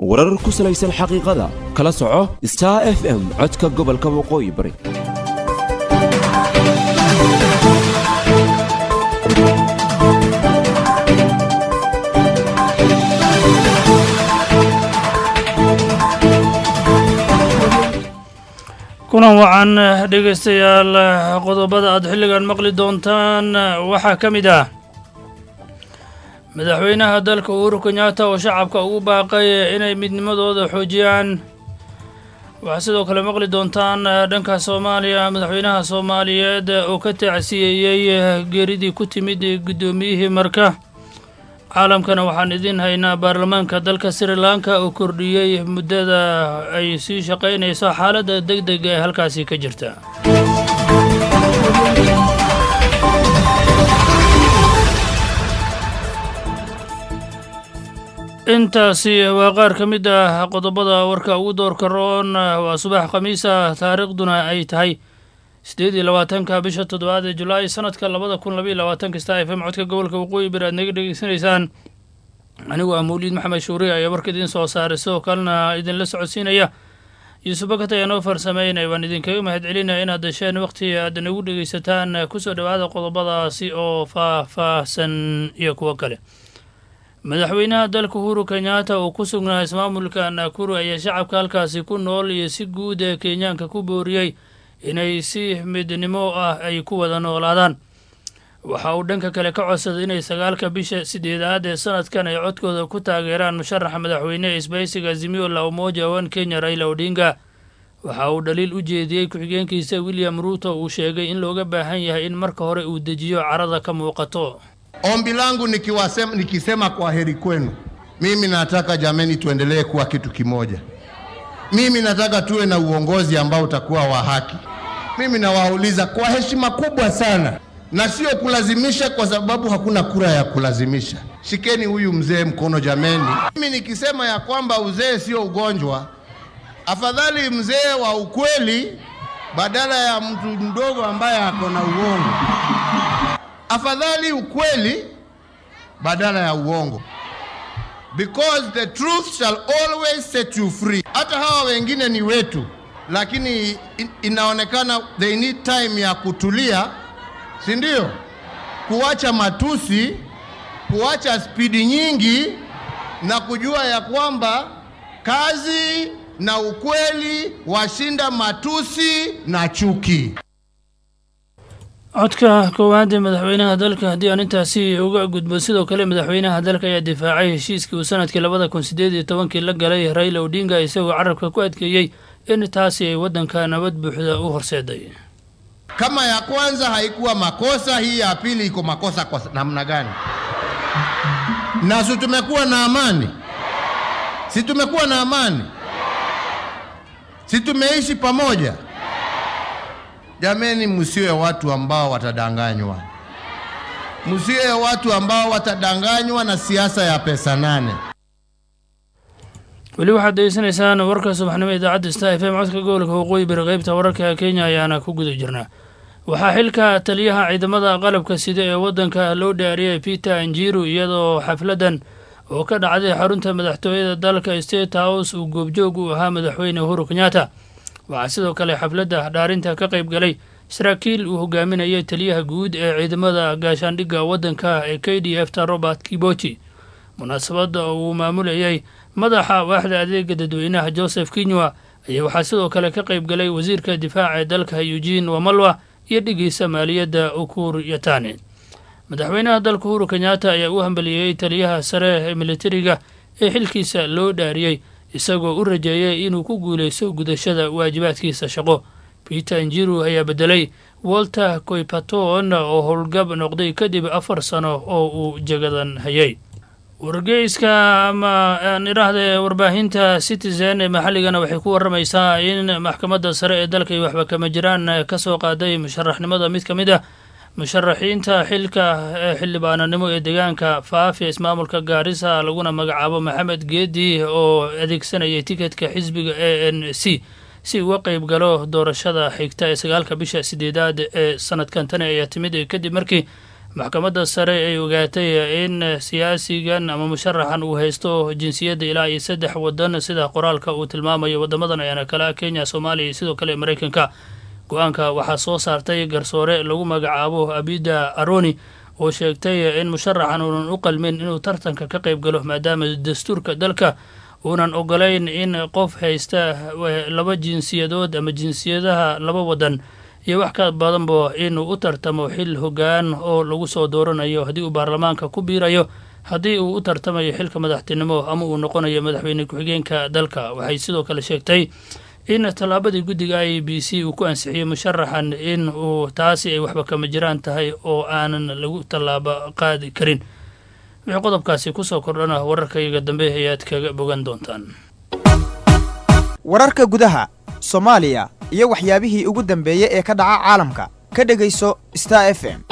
warar ku salaysan xaqiiqada kala soco star f m codka gobolka waqooyi bari kulan wacan dhegaystayaal qodobada aad xilligan maqli doontaan waxaa ka mid ah madaxweynaha dalka uhuru kenyatta oo shacabka ugu baaqay inay midnimadooda xoojiyaan waxaa sidoo kale maqli doontaan dhanka soomaaliya madaxweynaha soomaaliyeed oo ka tacsiyeeyey geeridii ku timid guddoomiyihii marka caalamkana waxaan idiin haynaa baarlamaanka dalka sri lanka oo kordhiyey muddada ay sii shaqaynayso xaaladda deg dega ee halkaasi ka jirta intaasi waa qaar ka mid ah qodobada warka ugu doorka roon waa subax khamiisa taariikhduna ay tahay siddeed iyo labaatanka bisha toddobaad ee julaay sanadka labada kun labaiyo labaatanka star f m codka gobolka waqooyi bari aad naga dhegeysanaysaan anigu ah mawliid maxamed shuuriye ayaa warka idiin soo saaray sidoo kalena idinla socodsiinaya yuusuf bakat ayaa noo farsameynaya waan idinkaga mahad celinaya inaad dasheen wakhti aad nagu dhegeysataan kusoo dhowaada qodobadaasi oo faah-faahsan iyo kuwo kale madaxweynaha dalka uhuru kenyatta oo ku sugnaa ismaamulka nakuru ayaa shacabka halkaasi ku nool iyo si guud ee kenyaanka ku booriyey inay si midnimo ah ay ku wada noolaadaan waxa uu dhanka kale ka codsaday inay sagaalka bisha sideedaad ee sanadkan ay codkooda ku taageeraan musharaxa madaxweyne isbaysiga azimio la umoja wan kenya raila odinga waxa uu dhaliil u jeediyey ku-xigeenkiisa william ruuto uu sheegay in looga baahan yahay in marka hore uu dejiyo carada ka muuqato Ombi langu nikiwasema, nikisema kwa heri kwenu, mimi nataka jameni, tuendelee kuwa kitu kimoja. Mimi nataka tuwe na uongozi ambao utakuwa wa haki. Mimi nawauliza kwa heshima kubwa sana, na sio kulazimisha, kwa sababu hakuna kura ya kulazimisha. Shikeni huyu mzee mkono jameni. Mimi nikisema ya kwamba uzee sio ugonjwa, afadhali mzee wa ukweli badala ya mtu mdogo ambaye ako na uongo afadhali ukweli badala ya uongo, because the truth shall always set you free. Hata hawa wengine ni wetu, lakini in, inaonekana they need time ya kutulia, si ndio? Kuacha matusi, kuacha spidi nyingi na kujua ya kwamba kazi na ukweli washinda matusi na chuki. codka koowaad ee madaxweynaha dalka haddii aan intaasi uga gudbo sidoo kale madaxweynaha dalka ayaa difaacay heshiiskii uu sanadkii labada kun sideed iyo tobankii la galay raila odinga isagoo carabka ku adkeeyey in taasi ay waddanka nabad buuxda u horseeday Kama ya kwanza haikuwa makosa, hii ya pili iko makosa kwa namna gani? Na si tumekuwa na amani? Si tumekuwa na amani? Si tumeishi pamoja? Jameni, msiwe watu ambao watadanganywa, msiwe watu ambao watadanganywa na siasa ya pesa nane. weli waxaad degeysanaysaan warka subaxnimo idaacadda star f m codka gobolka waqooyi bari qeybta wararka kenya ayaana ku guda jirnaa waxaa xilka taliyaha ciidamada qalabka sida ee waddanka loo dhaariyay peter anjiru iyadoo xafladdan oo ka dhacday xarunta madaxtooyada dalka state house uu goobjoog u ahaa madaxweyne uhuru kenyatta waxaa sidoo kale xafladda dhaarinta ka qayb galay saraakiil uu hogaaminayay taliyaha guud ee ciidamada gaashaandhigga waddanka ee k d f ta robert kibochi munaasabadda oo uu maamulayay madaxa waaxda adeega dadweynaha joseph kinywa ayaa waxaa sidoo kale ka qayb galay wasiirka difaaca ee dalka eugene wamalwa iyo dhigiisa maaliyadda ukur yatane madaxweynaha dalka uhuru kenyatta ayaa u hambaliyeeyey taliyaha sare ee militariga ee xilkiisa loo dhaariyey isagoo u rajeeyay inuu ku guulaysto gudashada waajibaadkiisa shaqo peter injiru ayaa beddelay walter koypaton oo howlgab noqday kadib afar sano oo uu jagadan hayay wargeyska ama aan idhaahde warbaahinta citizen ee maxalligana waxay ku waramaysaa in maxkamadda sare ee dalka iyo waxba kama jiraan ka soo qaaday musharaxnimada mid ka mid ah musharaxiinta xilka xildhibaananimo ee deegaanka faafi ismaamulka gaarisa laguna magacaabo maxamed geedi oo adeegsanayay tiketka xisbiga a n c si uga qeyb galo doorashada xigta ee sagaalka bisha sideedaad ee sanadkan tani ayaa timid kadib markii maxkamadda sare ay ogaatay in siyaasigan ama musharaxan uu haysto jinsiyadda ilaa iyo saddex wadan sida qoraalka uu tilmaamayo wadamadan ayaana kale ah kenya soomaaliya iyo sidoo kale maraykanka go-aanka waxaa soo saartay garsoore lagu magacaabo abida aroni oo sheegtay in musharaxan uunan u qalmin inuu tartanka ka qayb galo maadaama dastuurka dalka uunan ogolayn in qof haysta laba jinsiyadood ama jinsiyadaha laba wadan iyo wax ka badanba inuu u tartamo xil hoggaan oo lagu soo dooranayo haddii uu baarlamaanka ku biirayo haddii uu u tartamayo xilka madaxtinimo ama uu noqonayo madaxweyne ku-xigeenka dalka waxay sidoo kale sheegtay in tallaabadii guddiga i b c uu ku ansixiyey musharaxan in uu taasi ay waxba kama jiraan tahay oo aanan lagu tallaabo qaadi karin wixii qodobkaasi kusoo kordhana wararkayaga dambe ayaad kaga bogan doontaan wararka gudaha soomaaliya iyo waxyaabihii ugu dambeeyey ee ka dhaca caalamka ka dhegayso star f m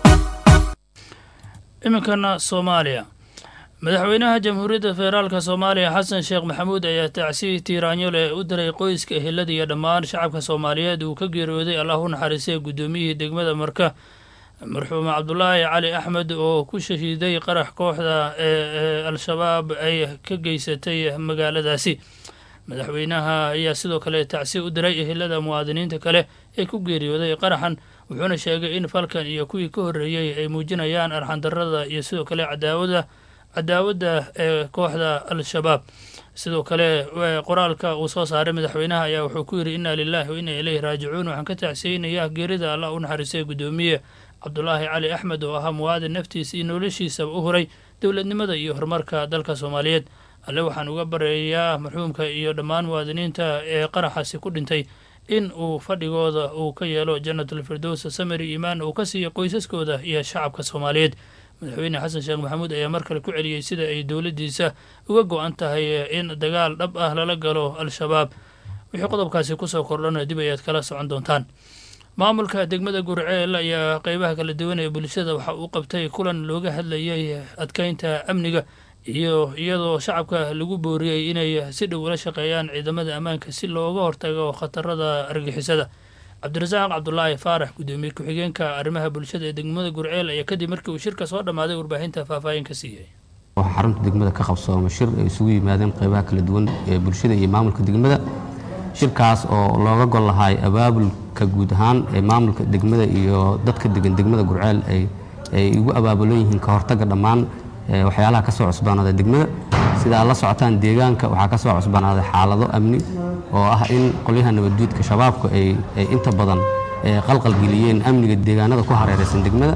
iminkana soomaaliya madaxweynaha jamhuuriyadda federaalka soomaaliya xasan sheekh maxamuud ayaa tacsi tiiraanyo leh u diray qoyska ehelada iyo dhammaan shacabka soomaaliyeed uu ka geeriyooday allah u naxariistay guddoomiyihii degmada marka marxuum cabdulaahi cali axmed oo ku shahiiday qarax kooxda ee al-shabaab ay ka geysatay magaaladaasi madaxweynaha ayaa sidoo kale tacsi u diray ehelada muwaadiniinta kale ee ku geeriyooday qaraxan wuxuuna sheegay in falkan iyo kuwii ka horreeyey ay muujinayaan arxandarrada iyo sidoo kale cadaawada cadaawadda ee kooxda al-shabaab sidoo kale qoraalka uu soo saaray madaxweynaha ayaa wuxuu ku yidhi inna lilahi wa inna ileyhi raajicuun waxaan ka tacsiyeynayaa geerida allah u naxariistay guddoomiye cabdulaahi cali axmed oo ahaa muwaadin naftiisa iyo noloshiisaba u huray dowladnimada iyo horumarka dalka soomaaliyeed alle waxaan uga bareeyaa marxuumka iyo dhammaan muwaadiniinta ee qaraxaasi ku dhintay in uu fadhigooda uu ka yeelo jannatul firdowsa samari iimaan uu ka siiyo qoysaskooda iyo shacabka soomaaliyeed madaxweyne xasan sheekh maxamuud ayaa mar kale ku celiyey sida ay dowladdiisa uga go-an tahay in dagaal dhab ah lala galo al-shabaab wixii qodobkaasi kusoo kordhana dib ayaad kala socon doontaan maamulka degmada gurceel ayaa qeybaha kala duwan ee bulshada waxa uu qabtay kulan looga hadlayay adkeynta amniga iyo iyadoo shacabka lagu booriyey inay si dhow ula shaqeeyaan ciidamada ammaanka si looga hortago khatarada argixisada cabdirasaaq cabdulaahi faarax guddoomiye ku-xigeenka arrimaha bulshada ee degmada gurceel ayaa kadib markii uu shirka soo dhammaaday warbaahinta faahfaahin ka siiyey waxaa xarunta degmada ka qabsooma shir ay isugu yimaadeen qeybaha kala duwan ee bulshada iyo maamulka degmada shirkaas oo looga gol lahay abaabulka guud ahaan ee maamulka degmada iyo dadka degan degmada gurceel ay ugu abaabulan yihiin ka hortaga dhammaan waxyaalaha ka soo cusbaanada degmada sida aad la socotaan deegaanka waxaa ka soo cusbaanaaday xaalado amni oo ah in qolyaha nabadduudka shabaabku ay inta badan qalqalgeliyeen amniga deegaanada ku hareeraysan degmada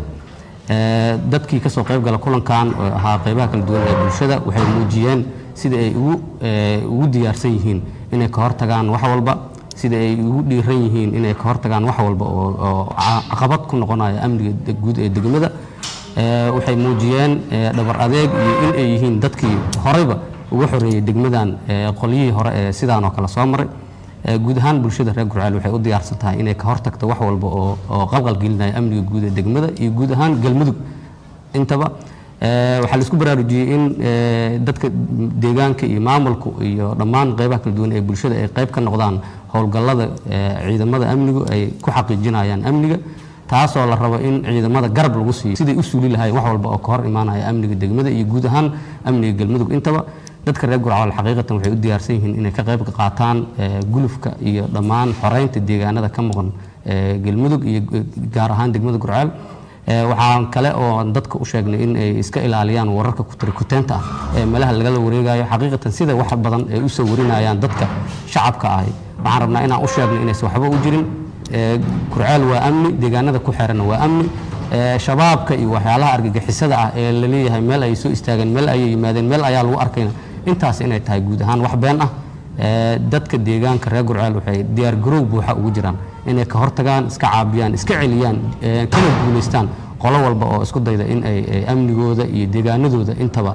dadkii ka soo qayb gala kulankan oo ahaa qaybaha kala duwan ee bulshada waxay muujiyeen sida ay ugu diyaarsan yihiin inay ka hortagaan wax walba sida ay ugu dhiiran yihiin inay ka hortagaan wax walba oo caqabad ku noqonaya amniga guud ee degmada waxay muujiyeen dhabar adeeg iyo in ay yihiin dadkii horeyba uga xoreeyey degmadan qolyihii hore ee sidaan oo kale soo maray guud ahaan bulshada reer gurceel waxay u diyaarsan tahay inay ka hortagto wax walba oo qalqalgelinaya amniga guud ee degmada iyo guud ahaan galmudug intaba waxaa la isku baraarujiyey in dadka deegaanka iyo maamulku iyo dhammaan qeybaha kala duwan ee bulshada ay qayb ka noqdaan howlgallada ciidamada amnigu ay ku xaqiijinayaan amniga taasoo la rabo in ciidamada garab lagu siiyo siday u suuli lahayen wax walba oo ka hor imaanaya amniga degmada iyo guud ahaan amniga galmudug intaba dadka reer gurceel xaqiiqatan waxay u diyaarsan yihiin inay ka qayb qaataan gulufka iyo dhammaan xoreynta deegaanada ka maqan galmudug iyo gaar ahaan degmada gurceel waxaan kale oo dadka u sheegnay in ay iska ilaaliyaan wararka kutarikuteenta ah ee meelaha lagala wareegayo xaqiiqatan sida wax badan ay usoo warinayaan dadka shacabka ahi waxaan rabnaa inaan u sheegno inaysan waxba u jirin gurceel waa amni deegaanada ku xeranna waa amni shabaabka iyo waxyaalaha argagixisada ah ee la leeyahay meel ay soo istaageen meel ayay yimaadeen meel ayaa lagu arkayna intaas inay tahay guud ahaan wax been ah dadka deegaanka reer gurceel waxay diyaar garoow buuxa ugu jiraan inay ka hortagaan iska caabiyaan iska celiyaan kana guulaystaan qolo walba oo isku dayda in ay amnigooda iyo deegaanadooda intaba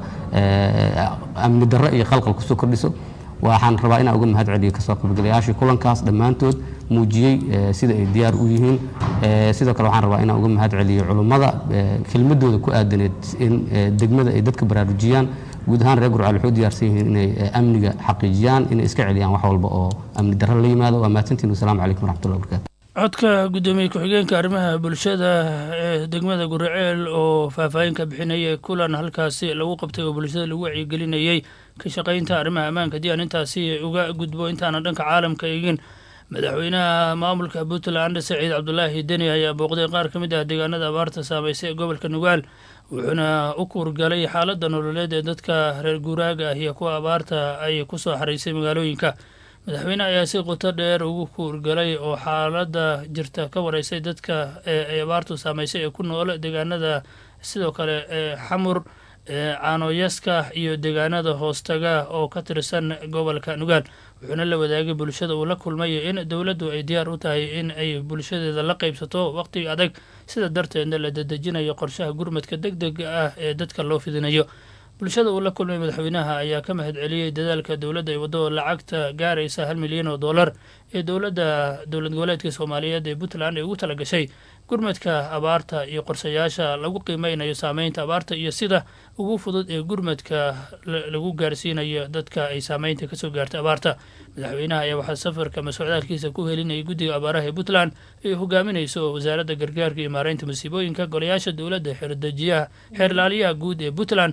amni darro iyo qalqal kusoo kordhiso waxaan rabaa inaan uga mahad celiyo kasoo qaybgalayaashii kulankaas dhammaantood muujiyey sida ay diyaar u yihiin sidoo kale waxaan rabaa inaan uga mahad celiyo culummada kelmadooda ku aadaneed in degmada ay dadka baraarujiyaan guud ahaan reer gurceel waxay u diyaarsan yihiin inay amniga xaqiijiyaan inay iska celiyaan wax walba oo amni darro la yimaado waa mahadsantiin wasalaamu calaykum waraxmatullahi wabarakatu codka guddoomiye ku-xigeenka arrimaha bulshada ee degmada guriceel oo faahfaahin ka bixinayay kulan halkaasi lagu qabtay oo bulshada lagu wacyigelinayey ka shaqaynta arrimaha ammaanka haddii aan intaasi uga gudbo intaana dhanka caalamka eegin madaxweynaha maamulka puntland saciid cabdulaahi deni ayaa booqday qaar ka mid ah deegaanada abaarta saameysay ee gobolka nugaal wuxuuna u kuurgalay xaaladda nololeed ee dadka reer guuraaga ah iyo kuwa abaarta ay ku soo xaraysay magaalooyinka madaxweyne ayaa si qoto dheer ugu kuurgalay oo xaaladda jirta ka wareysay dadka ay abaartu saameysay ee ku nool deegaanada sidoo kale ee xamur caanoyaska iyo deegaanada hoostaga oo ka tirsan gobolka nugaal wuxuuna la wadaagay bulshada uu la kulmay in dowladdu ay diyaar u tahay in ay bulshadeeda la qaybsato waqti adag sida darteedna la dadejinayo qorshaha gurmadka deg dega ah ee dadka loo fidinayo bulshada uu la kulmay madaxweynaha ayaa ka mahad celiyey dadaalka dowladda ay waddo lacagta gaaraysa hal milyan oo dollar ee dowladda dowlad goboleedka soomaaliyeed ee puntland ay ugu tala gashay gurmadka abaarta iyo qorsayaasha lagu qiimeynayo saameynta abaarta iyo sida ugu fudud ee gurmadka lagu gaarsiinayo dadka ay saameynta kasoo gaartay abaarta madaxweynaha ayaa waxaa safarka masocdaalkiisa ku helinayay guddiga abaaraha ee puntland ay hogaaminayso wasaaradda gargaarka iyo maareynta masiibooyinka golayaasha dowladda xeerdejiyaha xeerlaaliyaha guud ee puntland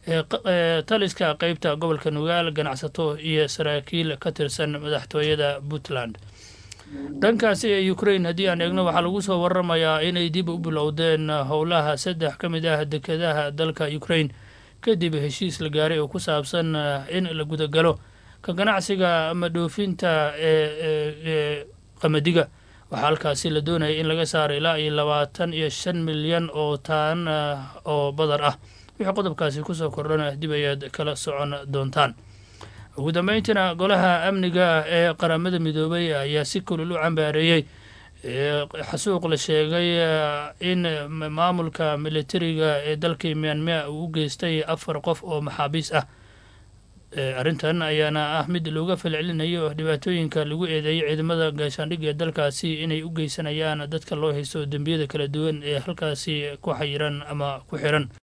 ee taliska qeybta gobolka nugaal ganacsato iyo saraakiil ka tirsan madaxtooyada puntland dhankaasi ee ukrain haddii aan eegno waxaa lagu soo waramayaa inay dib u bilowdeen howlaha saddex ka mid ah dekedaha dalka ukrain kadib heshiis la gaaray oo ku saabsan in la gudagalo ka ganacsiga ama dhoofinta ee qamadiga waxaa halkaasi la doonaya in laga saaro ilaa iyo labaatan iyo shan milyan oo taan oo badar ah wixii qodobkaasi kusoo kordhana dib ayaad kala socon doontaan ugu dambeyntiina golaha amniga ee qaramada midoobay ayaa si kulul u cambaareeyey xasuuq la sheegay in maamulka militariga ee dalkii myanmar uu u geystay afar qof oo maxaabiis ah arrintan ayaana ah mid looga falcelinayo dhibaatooyinka lagu eedeeyay ciidamada gaashaandhigga ee dalkaasi inay u geysanayaan dadka loo haysto dembiyada kala duwan ee halkaasi ku xayiran ama ku xiran